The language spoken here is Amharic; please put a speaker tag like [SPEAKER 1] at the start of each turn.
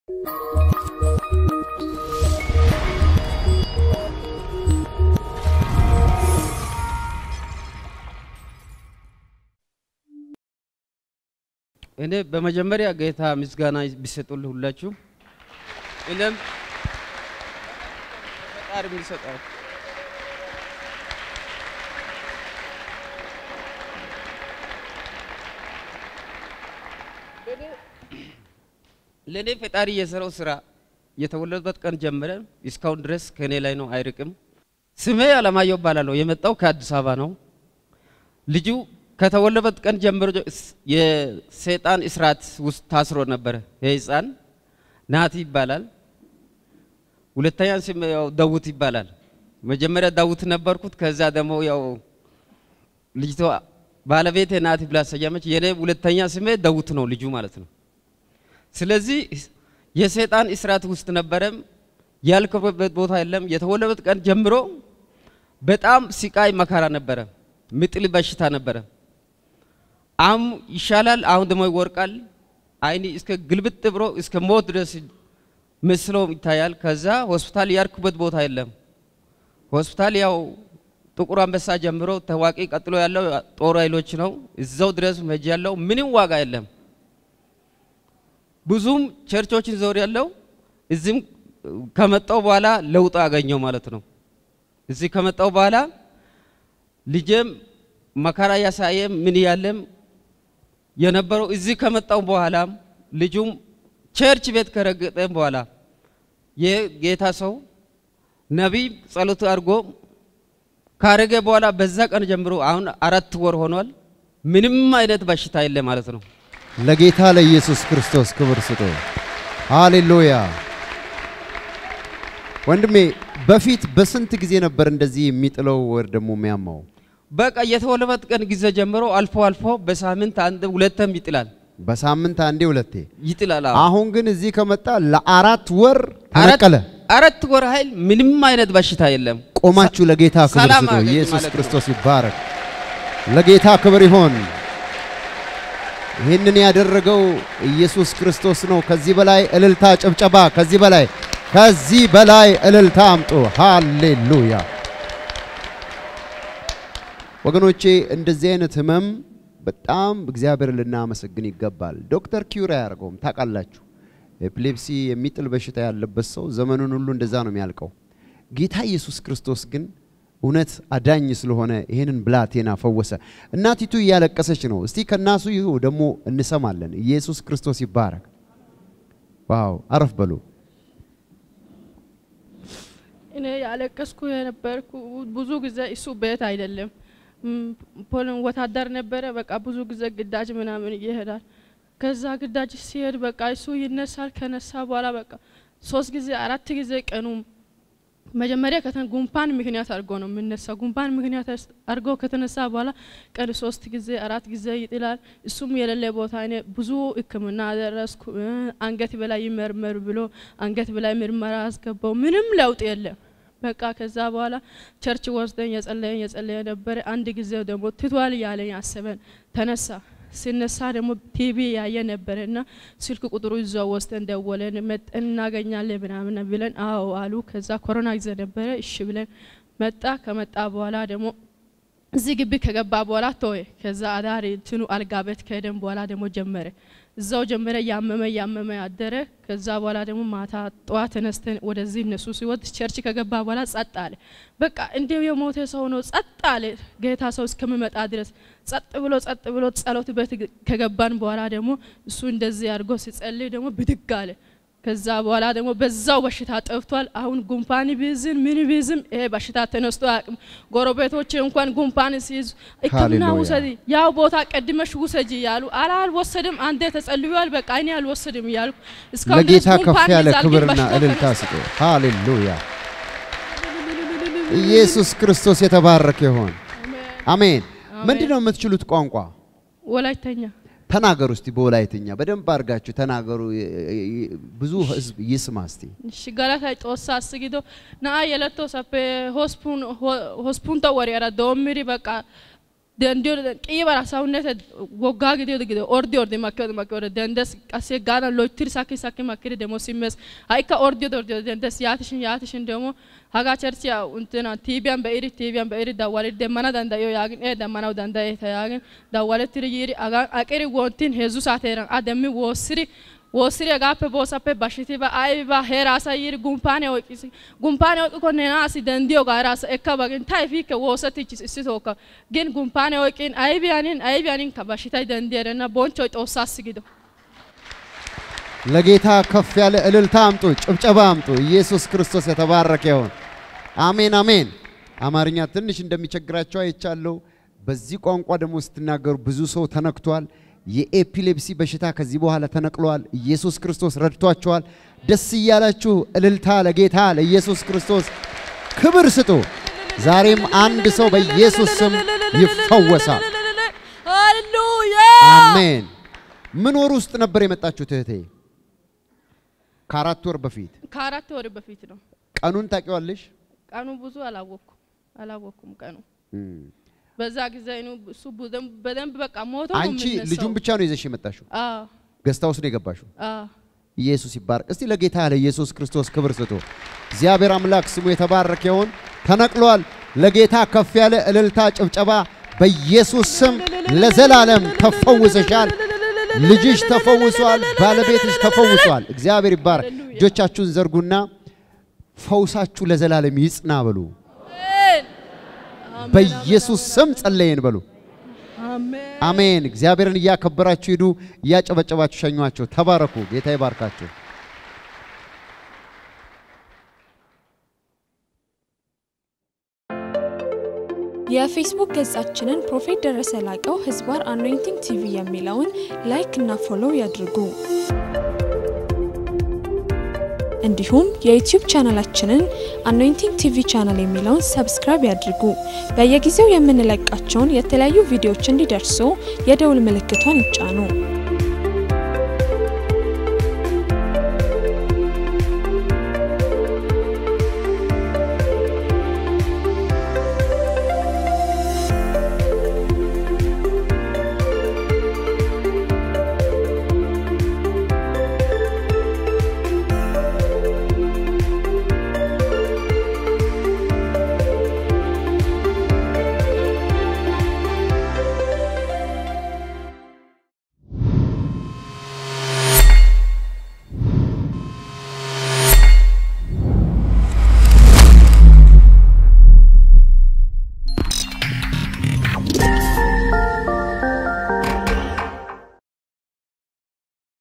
[SPEAKER 1] እኔ በመጀመሪያ ጌታ ምስጋና ቢሰጡልህ ሁላችሁ እኔም ፈጣሪ የሚሰጣው ለእኔ ፈጣሪ የሰራው ስራ የተወለዱበት ቀን ጀምረ እስካሁን ድረስ ከእኔ ላይ ነው፣ አይርቅም። ስሜ አለማየሁ እባላለሁ። የመጣው ከአዲስ አበባ ነው። ልጁ ከተወለበት ቀን ጀምሮ የሰይጣን እስራት ውስጥ ታስሮ ነበረ። የህፃን ናቲ ይባላል። ሁለተኛ ስም ያው ዳዊት ይባላል። መጀመሪያ ዳዊት ነበርኩት። ከዛ ደግሞ ያው ልጅቷ ባለቤቴ ናቲ ብላ ሰየመች። የኔ ሁለተኛ ስሜ ዳዊት ነው ልጁ ማለት ነው። ስለዚህ የሰይጣን እስራት ውስጥ ነበረም ያልከበት ቦታ የለም። የተወለበት ቀን ጀምሮ በጣም ሲቃይ መከራ ነበረ። ምጥል በሽታ ነበረ። አሁን ይሻላል፣ አሁን ደግሞ ይወርቃል። አይኒ እስከ ግልብጥ ብሎ እስከ ሞት ድረስ መስሎ ይታያል። ከዛ ሆስፒታል ያርኩበት ቦታ የለም። ሆስፒታል ያው ጥቁር አንበሳ ጀምሮ ታዋቂ፣ ቀጥሎ ያለው ጦር ኃይሎች ነው። እዛው ድረስ ሄጅ ያለው ምንም ዋጋ የለም። ብዙም ቸርቾችን ዞር ያለው እዚህም ከመጣው በኋላ ለውጥ አገኘው ማለት ነው። እዚህ ከመጣው በኋላ ልጄም መከራ ያሳየ ምን ያለም የነበረው እዚህ ከመጣው በኋላ ልጁም ቸርች ቤት ከረገጠም በኋላ የጌታ ሰው ነቢይ ጸሎት አድርጎ ካረገ በኋላ በዛ ቀን ጀምሮ አሁን አራት ወር ሆኗል። ምንም አይነት በሽታ የለ ማለት ነው።
[SPEAKER 2] ለጌታ ለኢየሱስ ክርስቶስ ክብር ስጡ። ሃሌሉያ። ወንድሜ በፊት በስንት ጊዜ ነበር እንደዚህ የሚጥለው ወር ደግሞ የሚያማው?
[SPEAKER 1] በቃ የተወለበት ቀን ጊዜ ጀምሮ አልፎ አልፎ በሳምንት አንድ ሁለተም ይጥላል
[SPEAKER 2] በሳምንት አንዴ ሁለቴ።
[SPEAKER 1] ይጥላል። አዎ።
[SPEAKER 2] አሁን ግን እዚህ ከመጣ ለአራት ወር ተነቀለ።
[SPEAKER 1] አራት ወር ኃይል ምንም አይነት በሽታ የለም።
[SPEAKER 2] ቆማችሁ ለጌታ ክብር
[SPEAKER 1] ሰላም
[SPEAKER 2] ስጡ።
[SPEAKER 1] አገኘ
[SPEAKER 2] ኢየሱስ
[SPEAKER 1] ማለት ነው።
[SPEAKER 2] ክርስቶስ ይባረክ። ለጌታ ክብር ይሆን። ይህንን ያደረገው ኢየሱስ ክርስቶስ ነው። ከዚህ በላይ እልልታ፣ ጭብጨባ፣ ከዚህ በላይ ከዚህ በላይ እልልታ አምጡ። ሃሌሉያ ወገኖቼ፣ እንደዚህ አይነት ህመም በጣም እግዚአብሔር ልናመሰግን ይገባል። ዶክተር ኪዩር አያደርገውም። ታውቃላችሁ፣ ኤፒሌፕሲ የሚጥል በሽታ ያለበት ሰው ዘመኑን ሁሉ እንደዛ ነው የሚያልቀው። ጌታ ኢየሱስ ክርስቶስ ግን እውነት አዳኝ ስለሆነ ይህንን ብላቴና ፈወሰ። እናቲቱ እያለቀሰች ነው። እስቲ ከናሱ ይሁ ደግሞ እንሰማለን። ኢየሱስ ክርስቶስ ይባረክ። ዋው! አረፍ በሉ።
[SPEAKER 3] እኔ ያለቀስኩ የነበርኩ ብዙ ጊዜ እሱ ቤት አይደለም ም፣ ፖልን ወታደር ነበረ። በቃ ብዙ ጊዜ ግዳጅ ምናምን ይሄዳል። ከዛ ግዳጅ ሲሄድ በቃ እሱ ይነሳል። ከነሳ በኋላ በቃ ሶስት ጊዜ አራት ጊዜ ቀኑ መጀመሪያ ከተን ጉንፋን ምክንያት አድርጎ ነው የምነሳ። ጉንፋን ምክንያት አድርጎ ከተነሳ በኋላ ቀን ሶስት ጊዜ አራት ጊዜ ይጥላል። እሱም የሌለ ቦታ እኔ ብዙ ሕክምና አደረስኩ። እ፣ አንገት በላይ ይመርመር ብሎ አንገት በላይ ምርመራ አስገባው። ምንም ለውጥ የለም። በቃ ከዛ በኋላ ቸርች ወስደን የጸለየን የጸለየ ነበረ። አንድ ጊዜ ደግሞ ትቷል ያለኝ አሰበን ተነሳ። ሲነሳ ደግሞ ቲቪ ያየ ነበረ እና ስልክ ቁጥሩ ይዘው ወስደን ደወለን መጠን እናገኛለን ምናምን ብለን አዎ አሉ። ከዛ ኮሮና ጊዜ ነበረ እሺ ብለን መጣ። ከመጣ በኋላ ደግሞ እዚህ ግቢ ከገባ በኋላ ተወ። ከዛ አዳር እንትኑ አልጋ ቤት ከሄደን በኋላ ደግሞ ጀመረ እዛው ጀመረ። ያመመ ያመመ አደረ። ከዛ በኋላ ደግሞ ማታ ጠዋት ተነስተን ወደዚህ እነሱ ሲወጥ ቸርች ከገባ በኋላ ጸጥ አለ። በቃ እንዲሁ የሞተ ሰው ነው ጸጥ አለ። ጌታ ሰው እስከሚመጣ ድረስ ጸጥ ብሎ ጸጥ ብሎ ጸሎት ቤት ከገባን በኋላ ደግሞ እሱ እንደዚህ አድርጎ ሲጸልይ ደግሞ ብድግ አለ። ከዛ በኋላ ደግሞ በዛው በሽታ ጠፍቷል። አሁን ጉንፋን ቢዝም ምን ቢዝም ይሄ በሽታ ተነስቶ አያውቅም። ጎረቤቶች እንኳን ጉንፋን ሲይዙ ሕክምና
[SPEAKER 2] ሃሌሉያ።
[SPEAKER 3] ውሰጂ፣ ያው ቦታ ቀድመሽ ውሰጂ ያሉ አላ አልወሰድም፣ አንዴ ተጸልዩዋል፣ በቃ እኔ አልወሰድም እያልኩ እስካሁን
[SPEAKER 2] ለጌታ
[SPEAKER 3] ድረስ
[SPEAKER 2] ከፍ
[SPEAKER 3] ጉንፋን
[SPEAKER 2] ያለ
[SPEAKER 3] ይዛል፣ ግን
[SPEAKER 2] ክብርና
[SPEAKER 3] በሽታ
[SPEAKER 2] እልልታ
[SPEAKER 3] ተነስቶ
[SPEAKER 2] ስጡ። ሃሌሉያ! ኢየሱስ ክርስቶስ የተባረከ ይሆን። አሜን።
[SPEAKER 3] አሜን።
[SPEAKER 2] ምንድን ነው የምትችሉት ቋንቋ?
[SPEAKER 3] ወላይተኛ
[SPEAKER 2] ተናገሩ እስቲ በወላይትኛ በደንብ አድርጋችሁ ተናገሩ። የ- የ- ብዙ ህዝብ ይስማ እስቲ።
[SPEAKER 3] እሺ ገላታ ጦሳ አስጊዶ ና የለቶ ሰፔ ሆስፑን ሆስፑንቶ ወሪያራ ዶምሪ በቃ dandiyo qiibara ሰውነት ወጋ ጊዜ ጊዜ ኦርዲ ኦርዲ ማከ ማከ ወደ ደንደስ ቀሴ ጋና ሎይትሪ ሳኪ ሳኪ ማከ ደሞ ሲመስ አይካ ኦርዲ ኦርዲ ደንደስ ያትሽን ያትሽን ደሞ ሀጋ ቸርች ያው እንትና ቲቢያን በኢሪ ቲቢያን በኢሪ ዳዋለ ደመና ዳንዳዮ ያግን ኤ ደመናው ዳንዳየ ተያግን ዳዋለ ትሪ ይሪ አጋ አቀሪ ወንቲን ሄዙ ሳቴራን አደሚ ወስሪ ወስሪ hagaappe boosappe bashitiba aybiba heeraasa yiiri gumpaane oyqqis gumpaane oyqqikko nena asi denddiyoogaa eraasa ekka bagin ta efiikke woosettichis issitookka gin gumpaane oyqqin aybiyanin aybiyanin bashitay denddi erenna bonchchoy xoossaassi gido
[SPEAKER 2] ለጌታ ከፍ ያለ እልልታ አምጡ፣ ጭብጨባ አምጡ። ኢየሱስ ክርስቶስ የተባረከ ይሁን። አሜን አሜን። አማርኛ ትንሽ እንደሚቸግራቸው አይቻለሁ። በዚህ ቋንቋ ደግሞ ስትናገሩ ብዙ ሰው ተነክቷል። የኤፒሌፕሲ በሽታ ከዚህ በኋላ ተነቅሏል። ኢየሱስ ክርስቶስ ረድቷቸዋል። ደስ እያላችሁ እልልታ ለጌታ ለኢየሱስ ክርስቶስ ክብር ስጡ። ዛሬም አንድ ሰው በኢየሱስ ስም ይፈወሳል።
[SPEAKER 3] ሃሌሉያ
[SPEAKER 2] አሜን። ምን ወር ውስጥ ነበር የመጣችሁት እህቴ? ከአራት ወር በፊት።
[SPEAKER 3] ከአራት ወር በፊት ነው
[SPEAKER 2] ቀኑን ታውቂዋለሽ?
[SPEAKER 3] ቀኑ ብዙ አላወቅኩም አላወቅኩም ቀኑ
[SPEAKER 2] እም።
[SPEAKER 3] በዛ ጊዜ ነው እሱ በደንብ በደንብ በቃ ሞቶ ነው
[SPEAKER 2] አንቺ
[SPEAKER 3] የሚነሳው።
[SPEAKER 2] ልጁን ብቻ ነው ይዘሽ የመጣሽው?
[SPEAKER 3] አዎ
[SPEAKER 2] ገስታ ውስጥ ነው የገባሽው?
[SPEAKER 3] አዎ
[SPEAKER 2] ኢየሱስ ይባረክ። እስቲ ለጌታ ለኢየሱስ ክርስቶስ ክብር ስጡ። እግዚአብሔር አምላክ ስሙ የተባረከ ይሁን። ተነቅሏል። ለጌታ ከፍ ያለ እልልታ፣ ጭብጨባ በኢየሱስ ስም ለዘላለም ተፈውሰሻል። ልጅሽ ተፈውሷል። ባለቤትሽ ተፈውሷል። እግዚአብሔር ይባረክ። እጆቻችሁን ዘርጉና ፈውሳችሁ ለዘላለም ይጽና በሉ።
[SPEAKER 3] አሜን
[SPEAKER 2] በኢየሱስ ስም ጸለየን በሉ።
[SPEAKER 3] አሜን
[SPEAKER 2] አሜን። እግዚአብሔርን እያከበራችሁ ሂዱ፣ እያጨበጨባችሁ ሸኟቸው። ተባረኩ። ጌታ ይባርካችሁ።
[SPEAKER 4] የፌስቡክ ገጻችንን ፕሮፌት ደረሰ ላቀው ህዝባር አኖይንቲንግ ቲቪ የሚለውን ላይክ እና ፎሎው ያድርጉ። እንዲሁም የዩቲዩብ ቻናላችንን አኖይንቲንግ ቲቪ ቻናል የሚለውን ሰብስክራይብ ያድርጉ። በየጊዜው የምንለቃቸውን የተለያዩ ቪዲዮዎች እንዲደርሱ የደውል ምልክቷን ይጫኑ።